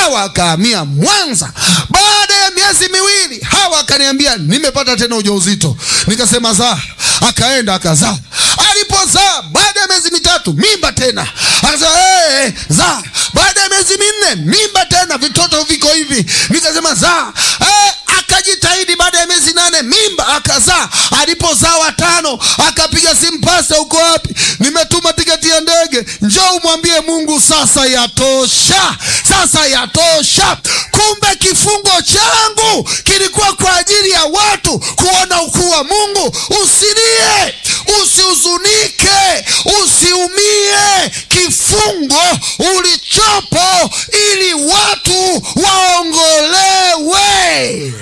Hawa akahamia Mwanza. Baada ya miezi miwili, Hawa akaniambia nimepata tena ujauzito. Nikasema zaa, akaenda akazaa. Alipozaa baada ya miezi mitatu, mimba tena, akasema hey, zaa. Baada ya miezi minne, mimba tena, vitoto viko hivi. Nikasema zaa. Hey, akajitahidi baada ya miezi nane mimba akazaa. Alipozaa watano akapiga simu, pasta, uko wapi? Nimetuma tiketi ya ndege, njoo umwambie Mungu sasa yatosha, sasa yatosha. Kumbe kifungo changu kilikuwa kwa ajili ya watu kuona ukuu wa Mungu. Usilie, usihuzunike, usiumie. Kifungo ulichopo ili watu waongolewe.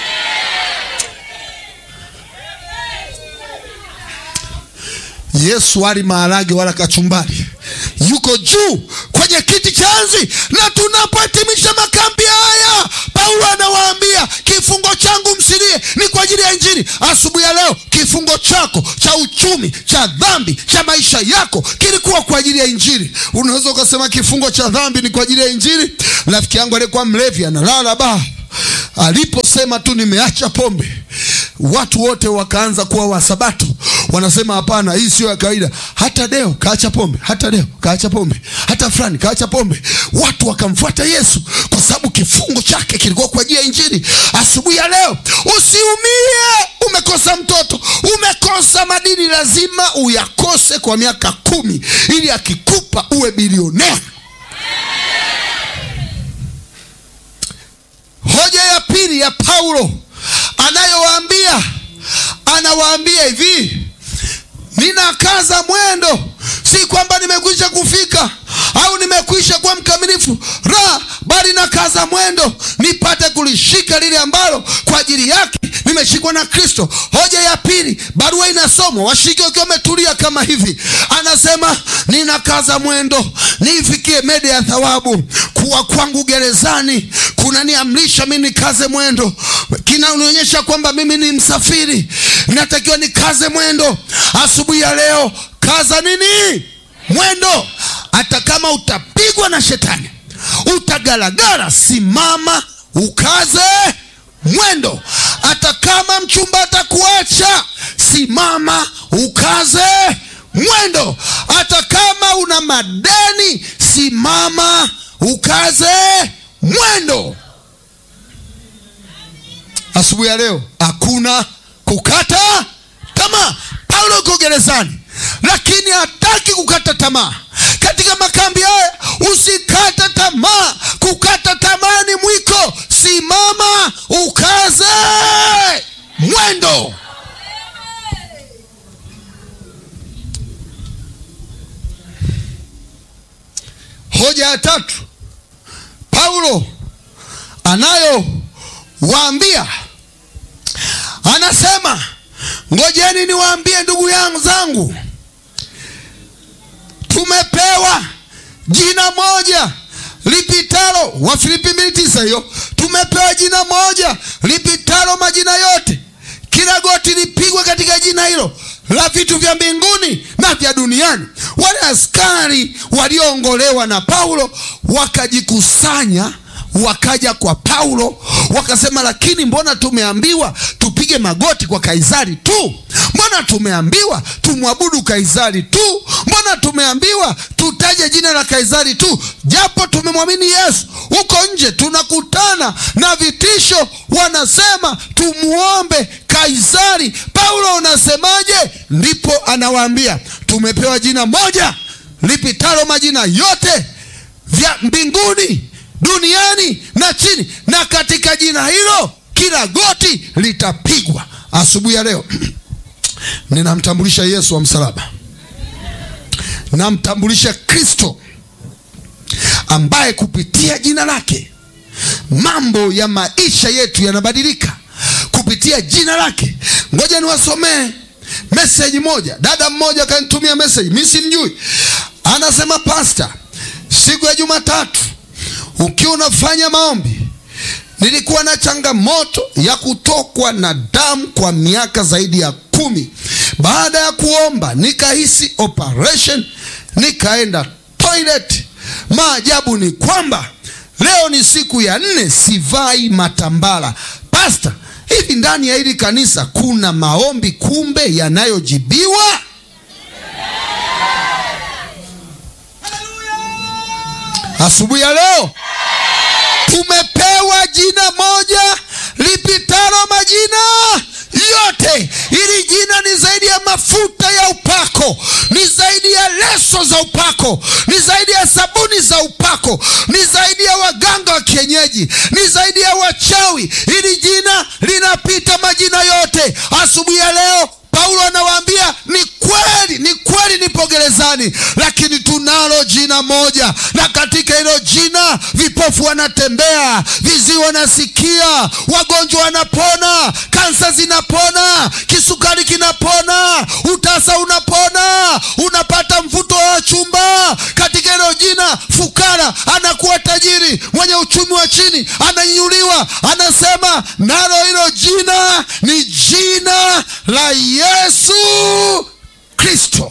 Yesu ali maharage wala kachumbari, yuko juu kwenye kiti cha enzi. Na tunapohitimisha makambi haya, Paulo anawaambia kifungo changu msilie, ni kwa ajili ya Injili. Asubuhi ya leo, kifungo chako cha uchumi, cha dhambi, cha maisha yako kilikuwa kwa ajili ya Injili. Unaweza ukasema kifungo cha dhambi ni kwa ajili ya Injili. Rafiki yangu aliyekuwa mlevi analala baa aliposema tu nimeacha pombe, watu wote wakaanza kuwa wasabato, wanasema hapana, hii sio ya kawaida. Hata Deo kaacha pombe, hata Deo kaacha pombe, hata fulani kaacha pombe. Watu wakamfuata Yesu kwa sababu kifungo chake kilikuwa kwa ajili ya Injili. Asubuhi ya leo usiumie, umekosa mtoto, umekosa madini, lazima uyakose kwa miaka kumi ili akikupa uwe bilionea. Hoja ya pili ya Paulo anayowaambia, anawaambia hivi, ninakaza mwendo, si kwamba nimekwisha kufika au nimekwisha kuwa mkamilifu, la, bali nakaza mwendo nipate kulishika lile ambalo kwa ajili yake nimeshikwa na Kristo. Hoja ya pili, barua inasomwa, washiriki wakiwa wametulia kama hivi, anasema ninakaza mwendo niifikie mede ya thawabu. Kuwa kwangu gerezani kunaniamrisha mimi nikaze mwendo, kinanionyesha kwamba mimi ni msafiri, natakiwa nikaze mwendo. Asubuhi ya leo, kaza nini? Mwendo. Hata kama utapigwa na shetani, utagaragara, simama ukaze mwendo. Hata kama mchumba atakuacha, simama ukaze mwendo. Hata kama una madeni, simama ukaze mwendo. Asubuhi ya leo hakuna kukata tamaa. Paulo yuko gerezani, lakini hataki kukata tamaa. Katika makambi haya usikate tamaa. Kukata tamaa ni mwiko. Simama ukaze mwendo. Hoja ya tatu Paulo anayowaambia anasema, ngojeni niwaambie ndugu yangu zangu, tumepewa jina moja lipitalo, Wafilipi mbili tisa hiyo, tumepewa jina moja lipitalo majina yote, kila goti lipigwe katika jina hilo la vitu vya mbinguni na vya duniani. Wale askari walioongolewa na Paulo wakajikusanya wakaja kwa Paulo wakasema, lakini mbona tumeambiwa tupige magoti kwa Kaisari tu? Mbona tumeambiwa tumwabudu Kaisari tu? Mbona tumeambiwa tutaje jina la Kaisari tu, japo tumemwamini Yesu? Huko nje tunakutana na vitisho, wanasema tumuombe Kaisari. Paulo unasemaje? Ndipo anawaambia tumepewa jina moja lipitalo majina yote vya mbinguni duniani na chini, na katika jina hilo kila goti litapigwa. Asubuhi ya leo ninamtambulisha Yesu wa msalaba, namtambulisha Kristo ambaye kupitia jina lake mambo ya maisha yetu yanabadilika kupitia jina lake. Ngoja niwasomee meseji moja. Dada mmoja akanitumia meseji, mi simjui, anasema pasta, siku ya Jumatatu ukiwa unafanya maombi, nilikuwa na changamoto ya kutokwa na damu kwa miaka zaidi ya kumi. Baada ya kuomba nikahisi operation, nikaenda toilet. Maajabu ni kwamba leo ni siku ya nne, sivai matambara. Pasta, hivi ndani ya hili kanisa kuna maombi kumbe yanayojibiwa? Asubuhi ya leo tumepewa jina moja lipitalo majina yote. Hili jina ni zaidi ya mafuta ya upako, ni zaidi ya leso za upako, ni zaidi ya sabuni za upako, ni zaidi ya waganga wa kienyeji, ni zaidi ya wachawi. Hili jina linapita majina yote. Asubuhi ya leo Paulo anawaambia ni kweli, ni kweli nipo gerezani, lakini tunalo jina moja, na katika hilo jina vipofu wanatembea, viziwi wanasikia, wagonjwa wanapona, kansa zinapona, kisukari kinapona, utasa unapona, unapata mvuto wa chumba. Katika hilo jina fukara anakuwa tajiri, mwenye uchumi wa chini ananyanyuliwa. Anasema nalo hilo jina ni jina la Yesu Kristo.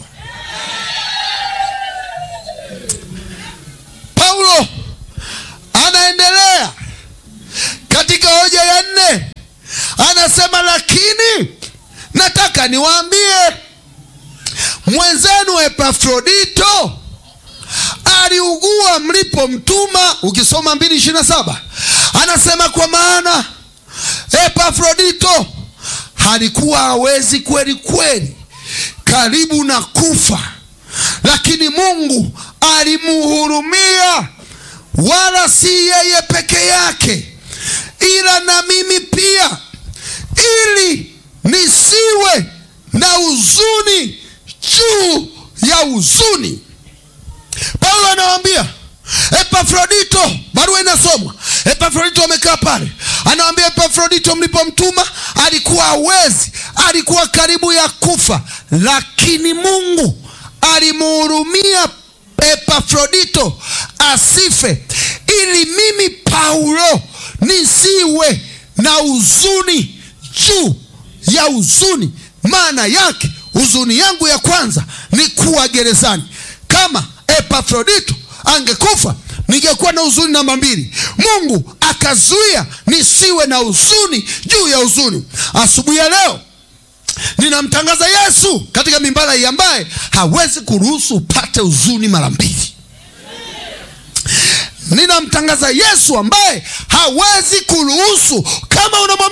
Paulo anaendelea katika hoja ya nne, anasema lakini nataka niwaambie mwenzenu Epafrodito aliugua mlipomtuma. Ukisoma mbili ishirini na saba anasema kwa maana Epafrodito alikuwa hawezi kweli kweli, karibu na kufa, lakini Mungu alimuhurumia, wala si yeye peke yake, ila na mimi pia, ili nisiwe na huzuni juu ya huzuni. Paulo anawaambia Epafrodito, barua inasomwa. Epafrodito amekaa pale, anawambia Epafrodito, mlipomtuma alikuwa hawezi, alikuwa karibu ya kufa, lakini Mungu alimuhurumia Epafrodito asife, ili mimi Paulo nisiwe na huzuni juu ya huzuni. Maana yake huzuni yangu ya kwanza ni kuwa gerezani. Kama Epafrodito angekufa ningekuwa na huzuni namba mbili. Mungu akazuia nisiwe na huzuni juu ya huzuni. Asubuhi ya leo ninamtangaza Yesu katika mimbara hii ambaye hawezi kuruhusu upate huzuni mara mbili. Ninamtangaza Yesu ambaye hawezi kuruhusu kama una